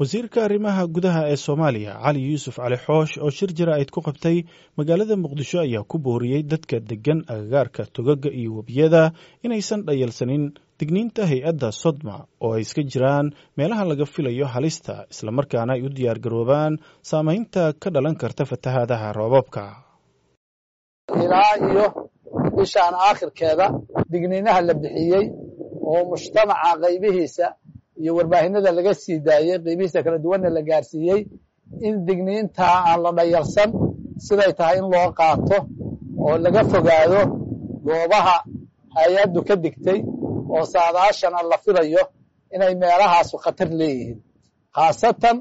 wasiirka arrimaha gudaha ee soomaaliya cali yuusuf cali xoosh oo shir jaraa'id ku qabtay magaalada muqdisho ayaa ku booriyey dadka deggan agagaarka togaga iyo webiyada inaysan dhayalsanin digniinta hay-adda sodma oo ay iska jiraan meelaha laga filayo halista islamarkaana ay u diyaargaroobaan saamaynta ka dhalan karta fatahaadaha roobabka ilaa iyo bishaan aakhirkeeda digniinaha la bixiyey oo mujtamaca qaybihiisa iyo warbaahinada laga sii daayey qaybihiisa kala duwanna la gaarsiiyey in digniintaa aan la dhayalsan siday tahay in loo qaato oo laga fogaado goobaha hay-addu ka digtay oo saadaashana la filayo inay meelahaasu khatar leeyihiin khaasatan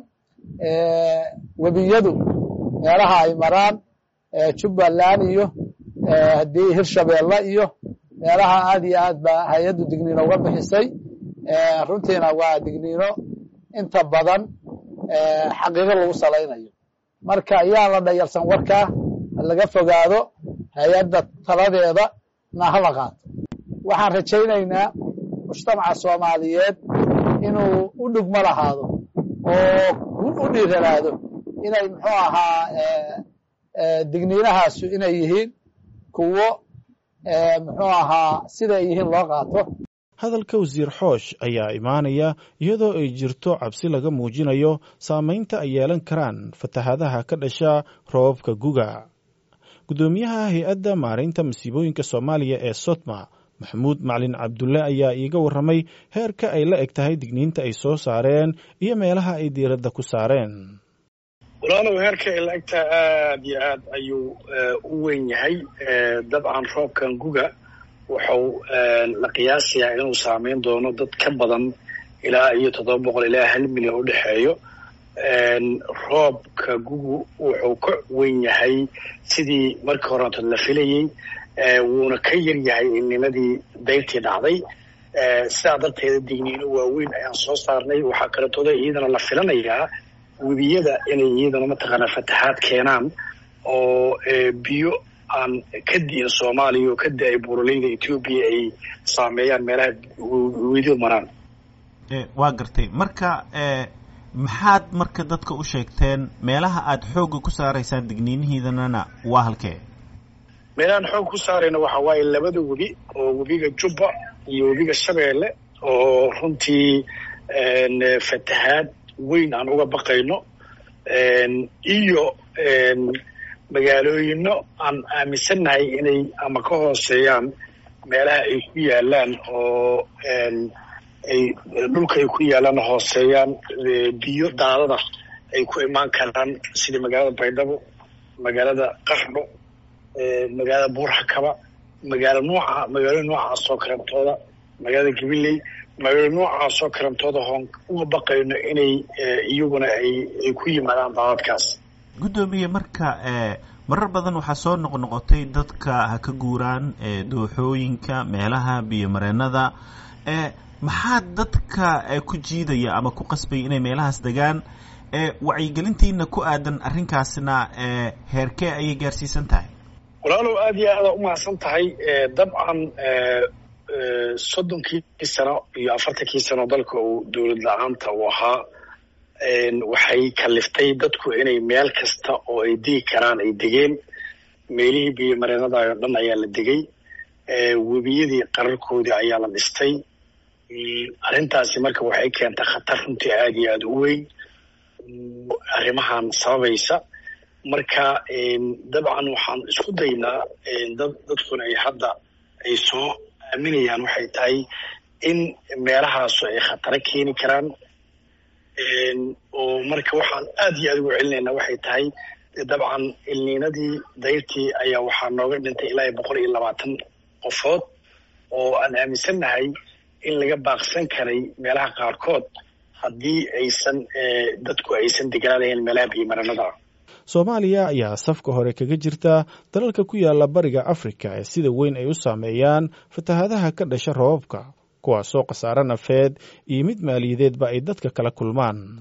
webiyadu meelaha ay maraan jubbaland iyo haddii hirshabeelle iyo meelaha aad iyo aad baa hay-addu digniino uga bixisay runtiina waa digniino inta badan xaqiiqo lagu salaynayo marka ayaan la dhayalsan warkaa laga fogaado hay-adda taladeeda na hala qaato waxaan rajaynaynaa mujtamaca soomaaliyeed inuu u dhugmo lahaado oo u dhiiranaado inay muxuu ahaa digniinahaasu inay yihiin kuwo muxuu ahaa siday yihiin loo qaato hadalka wasiir xoosh ayaa imaanaya iyadoo ay jirto cabsi laga muujinayo saamaynta ay yeelan karaan fatahaadaha ka dhasha roobabka guga guddoomiyaha hay-adda maaraynta masiibooyinka soomaaliya ee sotma maxamuud macalin cabdulle ayaa iiga warramay heerka ay la eg tahay digniinta ay soo saareen iyo meelaha ay diiradda ku saareen walaalow heerka ay la egtahay aad iyo aad ayuu u weyn yahay dabcan roobkan guga wuxuu la qiyaasayaa inuu saameyn doono dad ka badan ilaa iyo toddoba boqol ilaa hal milyan u dhexeeyo roobka gugu wuxuu ka weyn yahay sidii markii horeeto la filayey wuuna ka yar yahay innimadii dayrtii dhacday sidaa darteeda digniino waaweyn ayaan soo saarnay waxaa kaletooda iyadana la filanayaa webiyada inay iyadana mataqaanaa fatahaad keenaan oo biyo aan ka di'in soomaaliya oo ka da-ay buuraleyda etoobiya ay saameeyaan meelaha wedidu maraan waa gartay marka maxaad marka dadka u sheegteen meelaha aad xoogga ku saaraysaan digniinihiidanana waa halkee meelahaan xoog ku saarayna waxa waaye labada webi oo webiga jubba iyo webiga shabeelle oo runtii fatahaad weyn aan uga baqayno iyo magaalooyino aan aaminsannahay inay ama ka hooseeyaan meelaha ay ku yaalaan oo ay dhulka ay ku yaalaan hooseeyaan biyo daadada ay ku imaan karaan sida magaalada baydhabo magaalada qaxdho magaalada buurxakaba magaalo nooca magaalo noocaasoo karantooda magaalada gabiley magaalo noocaasoo karantooda hoon uga baqayno inay iyaguna ay ku yimaadaan daadadkaas guddoomiye marka marar badan waxaa soo noqnoqotay dadka ha ka guuraan dooxooyinka meelaha biyomareenada maxaa dadka ku jiidaya ama ku qasbaya inay meelahaas degaan wacyigelintiina ku aadan arrinkaasna heerkee ayay gaarsiisan tahay walaalow aad iyo aada umahadsan tahay dabcan soddonkii sano iyo afartankii sano dalka uu dowlad la-aanta uu ahaa waxay kaliftay dadku inay meel kasta oo ay degi karaan ay degeen meelihii biyomareenada oo dhan ayaa la degay webiyadii qararkoodii ayaa la dhistay arrintaasi marka waxay keentay khatar runtii aada iyo aada u weyn arrimahan sababaysa marka dabcan waxaan isku daynaa dad dadkuna ay hadda ay soo aaminayaan waxay tahay in meelahaasu ay khataro keeni karaan oo marka waxaan aad iyo aad ugu celinaynaa waxay tahay dabcan ilniinadii dayrtii ayaa waxaa nooga dhintay ilaa iyo boqol iyo labaatan qofood oo aan aaminsannahay in laga baaqsan karay meelaha qaarkood haddii aysan dadku aysan degaanahayn meelaha biyomaranada soomaaliya ayaa safka hore kaga jirta dalalka ku yaala bariga afrika ee sida weyn ay u saameeyaan fatahaadaha ka dhasha roobabka kuwaasoo khasaare nafeed iyo mid maaliyadeedba ay dadka kala kulmaan